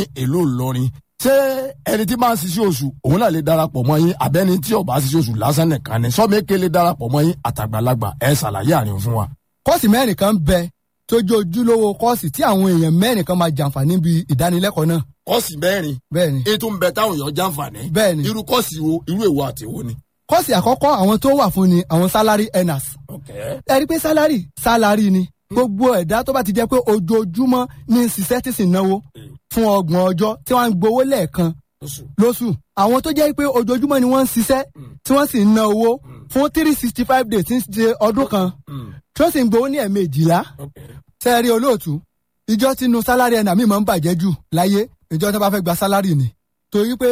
ìlú Ìlọrin ṣé ẹni tí máa ń ṣiṣẹ́ oṣù òun náà lè darapọ̀ mọ́ yín àbẹ́ni tí ò bá ṣiṣẹ́ oṣù lásán nìkan ni sọ́mẹ́kẹ́ lè darapọ̀ mọ́ yín àtàgbàlagbà ẹ ṣàlàyé àárín fún wa. kọ́ọ̀sì mẹ́rin kan bẹ tó jẹ́ ojúlówó kọ́ọ̀sì tí àwọn èèyàn mẹ́rin kan máa jàǹfààní bí ìdánilẹ́kọ̀ọ́ náà. kọ́ọ̀sì mẹ́rin bẹ́ẹ̀ ni ètò ń bẹ táwọn èèyàn jàǹfààní bẹ́ẹ̀ ni irú kọ́ọ̀sì wo irú èwo àti èwo ni. kọ́ọ̀sì àkọ́kọ́ àwọn tó wà fún ni àwọn salary earners ẹ rí i pé salary salary ni gbogbo ẹ̀dá tó bá ti jẹ́ pé ojoojúmọ́ ní ṣiṣẹ́ tí sì náwó fún ọgbọ̀n ọjọ́ tí wọ́n ń gbowó lẹ́ẹ̀kan lóṣù àwọn tó jẹ́ pé ojoojúmọ́ ni wọ́n ń ṣiṣẹ́ tí wọ́n sì ń ná owó fún three sixty five days tí ń ṣe ọdún kan tí wọ́n sì ń gbowó ní ẹ̀ẹ̀mejìlá sẹ́ẹ̀rí olóòtú ìjọ tí inú sálárì ẹ̀nà mi máa ń bàjẹ́ jù láyé ìjọ tí wọ́n bá fẹ́ gba sálárì ni torí pé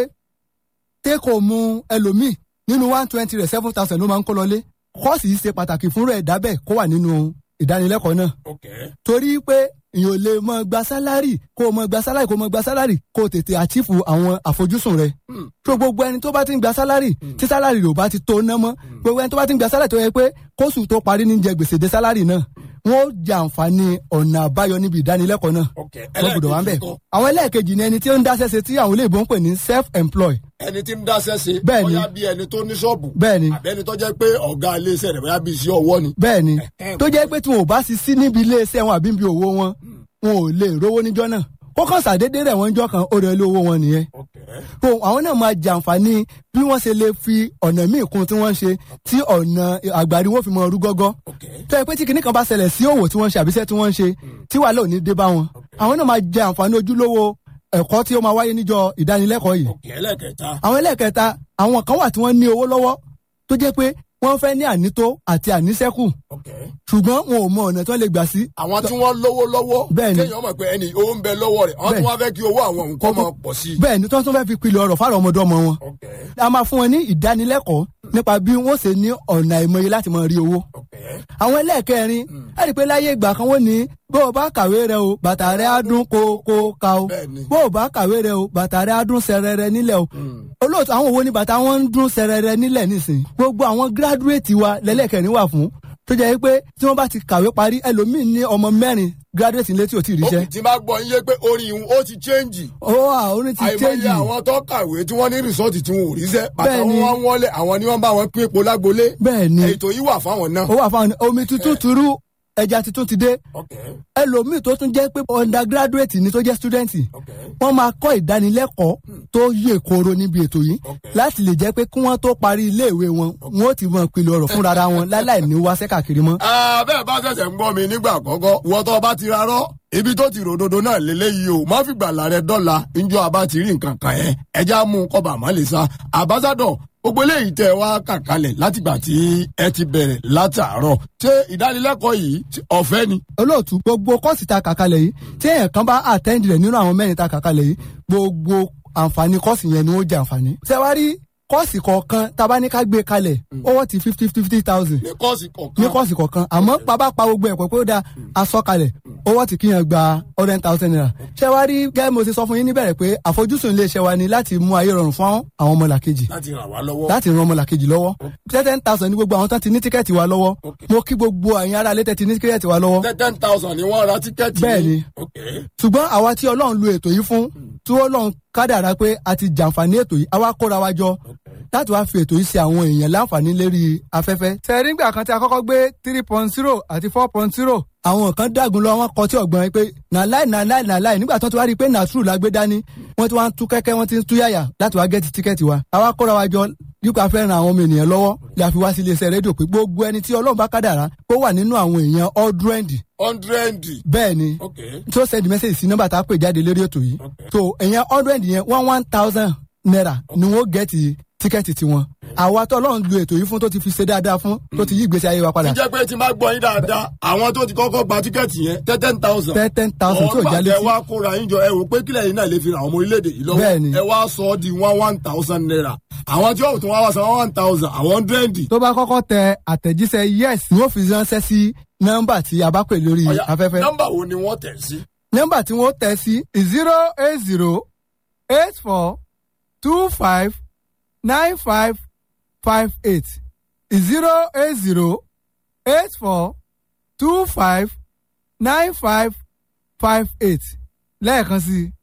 tẹ́kọ̀ mu ẹlòmíì nínú one twenty rẹ̀ seven thousand ló máa ń kó lọlé kọ́ọ̀sì yìí ṣe pàtàkì fún rẹ̀ dábẹ́ kó wà nínú ìdánilẹ́kọ̀ọ́ náà torí pé èèyàn ò lè mọ gba sálárì kó o mọ gba sálárì kó o mọ gba sálárì kó o tètè àchífù àwọn àfojúsùn rẹ. tó gbogbo ẹni tó bá ti ń gba sálárì tí sálárì rẹ̀ ò bá ti tó ná mọ́ gbogbo ẹni tó bá ti ń gba sálárì tó yẹ pé kóṣù tó parí ní jẹ gbèsè dé sálárì náà wọ́n ó jẹ àǹfààní ọ̀nà àbáyọ níbi ìdánilẹ́kọ̀ọ́ náà. wọ́n gbọ́dọ̀ wá ń bẹ̀. àwọn ẹlẹ́ẹ̀kejì ni ẹni tí ó ń dáṣẹ́ ṣe tí àwọn olóògbé ń pè ní self-employed ẹni tí ń dáṣẹ́ ṣe Bẹ́ẹ̀ni. bóyá bí ẹni tó ní ṣọ́ọ̀bù Bẹ́ẹ̀ni. àbẹ́ni tó jẹ́ pé ọ̀gá iléeṣẹ́ rẹ̀ bóyá bí iṣẹ́ ọwọ́ ni. bẹ́ẹ̀ ni tó jẹ́ pé tí wọn ò bá sì sí níbi iléeṣẹ́ wọn àbí níbi òwò wọn wọn ò lè rówó níjọ́ náà ó kàn ṣàdédé rẹ̀ wọ́n jọ́ kan ó rẹ̀ lé owó wọn nìyẹn tó àwọn náà máa jàǹfààní bí wọ́n ṣe lè fi ọ̀nà míì kún tí wọ́n ń ṣe tí ọ̀nà àgbàrí wọn fi mọ ọrú gọ́gọ́ tó yẹ pé tí kinní kan bá ṣẹlẹ̀ sí òwò tí wọ́n ń ṣe àbíṣẹ́ tí wọ́n ń ṣe tí wàhálà ò ní dé bá wọn àwọn náà máa jẹ àǹfààní ojúlówó ẹ̀kọ́ tí ó máa wáyé níjọ́ ìdánilẹ́kọ̀ọ́ yìí ẹlẹ́kẹta àwọn ẹlẹ́ẹ̀kẹta àwọn kan wà tí wọ́n ní owó lọ́wọ́ tó jẹ́ pé wọ́n fẹ́ ní ànító àti àníṣẹ́kù ṣùgbọ́n wọn ò mọ ọ̀nà tí wọ́n lè gbà sí. àwọn tí wọ́n lówó lọ́wọ́ Bẹ́ẹ̀ni. kéèyàn mọ̀ pé ẹni owó ń bẹ lọ́wọ́ rẹ̀ àwọn tí Bẹ́ẹ̀ni. wọ́n fẹ́ kí owó àwọn nǹkan máa pọ̀ sí i. bẹ́ẹ̀ ni tí wọ́n tún fẹ́ fi pilẹ̀ ọ̀rọ̀ fáwọn ọmọdé ọmọ wọn. a máa fún wọn ní ìdánilẹ́kọ̀ọ́ nípa bí wọ́n ṣe ní ọ̀nà ìmọ̀ye láti máa rí owó. àwọn ẹlẹ́ẹ̀kẹrin ẹ rí i pé láyé ìgbà kan wọ́n ní bó o bá kàwé rẹ o bàtà rẹ á dún kó kó ka o Bẹ́ẹ̀ni. bó o bá kàwé rẹ o bàtà rẹ á dún sẹrẹrẹ nílẹ̀ o olóòtú àwọn wo ni bàtà wọn ń dún sẹrẹrẹ nílẹ̀ nísìnyí gbogbo àwọn gíráduwétì wa lẹ́lẹ́kẹ̀rin wà fún tó jẹ́ pé tí wọ́n bá ti kàwé parí ẹlòmíín ní ọmọ mẹ́rin gíráduwétì létí ò tí ì ó ríṣẹ́ kì tí máa gbọ́ yín yé pé orin ìhun ó ti chẹ́ǹjì. ó wà ó ní ti àìmọye chéjì àwọn tó kàwé tí wọ́n ní rìsọ́ọ̀tì tí wọn ò ríṣẹ́ bàtà Bẹ́ẹ̀ni. wọn wá wọlé àwọn ni wọ́n bá wọn pín epo lágbolé. bẹ́ẹ̀ ni ètò yìí wà fáwọn náà. ó wà fáwọn omi tuntun turu ẹja tuntun ti dé ẹlòmíì tó tún jẹ́ pé undergraduate ni tó jẹ́ student wọ́n máa kọ́ ìdánilẹ́kọ̀ọ́ tó yè kooro níbi ètò yìí láti lè jẹ́ pé kí wọ́n tó parí iléèwé wọn wọ́n ó ti mọ ìpìlẹ̀ ọ̀rọ̀ fúnra ra wọn láláì ní wáṣẹ́ káàkiri mọ́. Ah, bẹ́ẹ̀ bá ṣẹ̀ṣẹ̀ ń gbọ́ mi nígbà àkọ́kọ́ wọ́n tó bá ti rarọ́ ibi tó ti ròdodo náà lélẹ́yìí o má fi gbàlà rẹ dọ́là njọ́ abá ti rí nǹkan kan yẹn ẹja mú un kọ́ba àmọ́ lè sa àbázádọ̀ gbogbo eléyìí tẹ wá kàkálẹ̀ látìgbà tí ẹ ti bẹ̀rẹ̀ látàárọ̀ ṣé ìdánilẹ́kọ̀ọ́ yìí ṣé ọ̀fẹ́ ni. olóòtú gbogbo kọ́ọ̀sì ta kàkalẹ̀ yìí tí èèyàn kan bá attend rẹ̀ nínú àwọn mẹ́rin ta kàkalẹ̀ yìí gbogbo àǹfààní kọ́ọ̀sì yẹn ni ó jẹ àǹfààní. ṣẹ́wárí kọ́ọ̀sì kọ̀ọ̀kan tá bá ní ká gbé kalẹ̀ owó ti fifty fifty thousand ní kọ́ọ̀sì ní kọ̀ọ̀kan kọ́ọ̀sì kọ̀ọ̀kan àmọ́ bàbá pa gbogbo ẹ̀pọ̀ pé ó da aṣọ kalẹ̀ owó tí kíyàn gba hundred thousand naira. ṣé wàá rí gẹ́gẹ́ mo ṣe sọ fún yín níbẹ̀rẹ̀ pé àfojúsùn iléeṣẹ́ wa ni láti mú ayé rọrùn fún àwọn ọmọlàkejì láti ràn wá lọ́wọ́. láti ran ọmọlàkejì lọ́wọ́ ten thousand ní gbogbo àwọn tán ti ní tíkẹ́ẹ̀tì wa lọ́wọ́ mo kí gbogbo àyìn ará ilé tẹ́ ti ní tíkẹ́ẹ̀tì wa lọ́wọ́ ten thousand ni wọ́n ra tíkẹ́ẹ̀tì. Bẹ́ẹ̀ni. Okay. ṣùgbọ́n àwa tí ọlọ́run lu ètò yìí fún tí ọlọ́run kádàrá pé a ti jàǹfààní ètò yìí àwa kóra wa jọ láti wá fi ètò yìí ṣe àwọn èèyàn láǹfààní lérí afẹ́fẹ́. sẹ́ẹ̀rí nígbà kan tí a kọ́kọ́ gbé three point zero àti four point zero àwọn kan dàgùn lọ wọn kọ tí ọgbọ́n yẹn pé nàláì nàláì nàláì nígbà tó ti wá rí i pé nàtúrù la gbé dání wọ́n ti wá ń tú kẹ́kẹ́ wọ́n ti ń tú yàyà láti wá gẹ́tì tíkẹ́ẹ̀tì wa. àwa kóra wa jọ yípa fẹ́ ran àwọn ọmọ ènìyàn lọ́wọ́ la fi wá sí iléeṣẹ́ rédíò pé gbogbo ẹni tí ọlọ́run bá kádàrá kó wà nínú àwọn èèyàn hundred hundred. bẹ́ẹ̀ ni Okay. tó send message sí nọ́mbà tá a pè jáde lórí ètò yìí so èèyàn hundred yẹn one one thousand naira ni wọ́n gẹ̀ẹ́tì tíkẹ́ẹ̀tì tiwọn àwa tó ọlọ́run lu ètò yìí fún tó ti fi ṣe dáadáa fún tó ti yí ìgbésí ayé wa padà ǹjẹ́ pé tí n bá gbọ́ yín dáadáa àwọn tó ti kọ́kọ́ gba tíkẹ́ẹ̀tì yẹn ten ten thousand. ten ten thousand tí ò já ẹ létí wá kóra yín jọ ẹ wò pé kílẹ̀ yín náà lè fi ràn àwọn ọmọ orílẹ̀-èdè yìí lọ́wọ́ Bẹ́ẹ̀ni. ẹ wá sọ ọ́ di one one thousand naira àwọn tí wọ́n tún wá wá san one thousand àwọn hundred. tó bá kọ́kọ́ tẹ àtẹ̀jíṣẹ́ yes ni wọ́n fi ránṣẹ́ sí nọ́mbà tí a bá pè lórí Ọ̀yá, afẹ́fẹ́ nọ́mbà wo ni wọ́n tẹ̀ sí. nọ́mbà tí wọ́n tẹ̀ sí zero eight zero eight four two five nine five five eight zero eight zero eight four two five nine five five eight lẹ́ẹ̀kan sí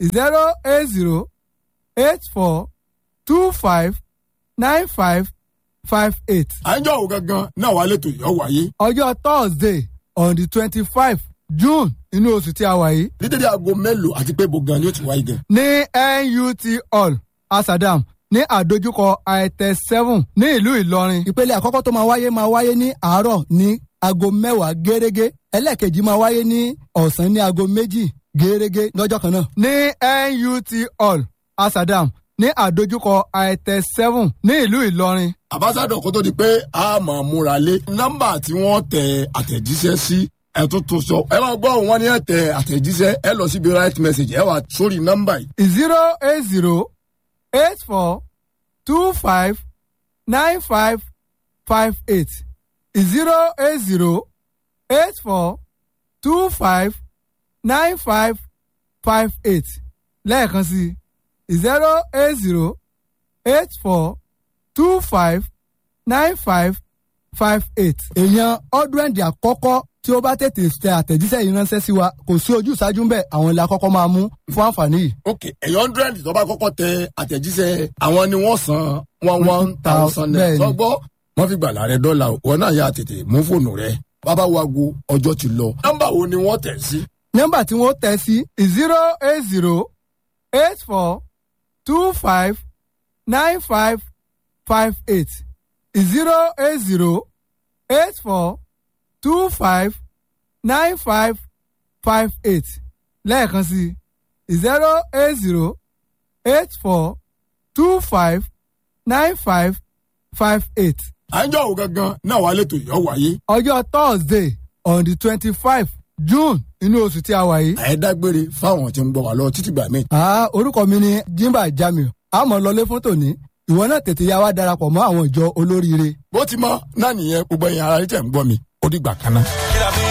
zero eight zero eight four two five nine five five eight. à ń jọ òun gangan náà wà lẹ́tọ̀ yọ̀ wáyé. ọjọ́ thursday on the twenty five june inú oṣù tí a wà yìí ní dédé aago mélòó àti pé bogan ni ó ti wáyé gan. ní nut hall asadam ní àdójúkọ itel seven ní ìlú ìlọrin. ìpele àkọ́kọ́ tó máa wáyé máa wáyé ní àárọ̀ ní aago mẹ́wàá gẹ́gẹ́ ẹlẹ́ẹ̀kejì máa wáyé ní ọ̀sán ní aago méjì gẹ́gẹ́ lọ́jọ́ kan náà. ní nut hall asadam ní àdójúkọ itel seven ní ìlú ìlọrin. àbáṣádọ̀ kó tó di pé a máa múra lé nọ́mbà tí wọ́n tẹ àtẹ̀jíṣẹ́ sí ẹ tún tún sọ ẹ máa gbọ́ wọn ní ẹ tẹ àtẹ̀jíṣẹ́ ẹ lọ síbi right message ẹ wà sórí nọ́mbà yìí. zero eight zero eight four two five nine five five eight zero eight zero eight four two five nine five five eight lẹ́ẹ̀kan sí zero eight zero eight four two five nine five five eight. èèyàn ọdúnrẹ́ǹdì àkọ́kọ́ tí ó bá tètè tẹ àtẹ̀jíṣẹ́ yìí ránṣẹ́ sí wa kò sí ojú ìṣáájú ń bẹ̀ àwọn ilé àkọ́kọ́ máa mú fún àǹfààní yìí. ok ẹ̀yọ́ hundred tó bá kọ́kọ́ tẹ àtẹ̀jíṣẹ́ àwọn ni wọ́n san one one thousand naira Bẹ́ẹ̀ni. sọgbọ́ wọ́n fi gbàlà rẹ dọ́là o wọn náà yà tètè mú fóònù rẹ bàbá wa go ọjọ́ ti lọ nọ́mbà wo ni wọ́n tẹ̀ sí. nọ́mbà tí wọ́n tẹ̀ sí zero eight zero eight four two five nine five five eight zero eight zero eight four two five nine five five eight lẹ́ẹ̀kan sí zero eight zero eight four two five nine five five eight à ń jọ òun gangan náà wà lẹ́tọ̀ yọ̀ wáyé. ọjọ́ thursday on the twenty five june inú oṣù tí a wà yìí. àyẹ̀dágbére fáwọn tí ń gbọ́ wá lọ títí gbà mí. Ah, orúkọ mi ni jimba jamiu àmọ́ lọlé fún tòní ìwọ náà tètè yá wa darapọ̀ mọ́ àwọn ìjọ olóríire. bó ti mọ náà nìyẹn gbogbo ẹ̀yin ara yìí tẹ̀ ń gbọ́ mi ó dìgbà kan náà.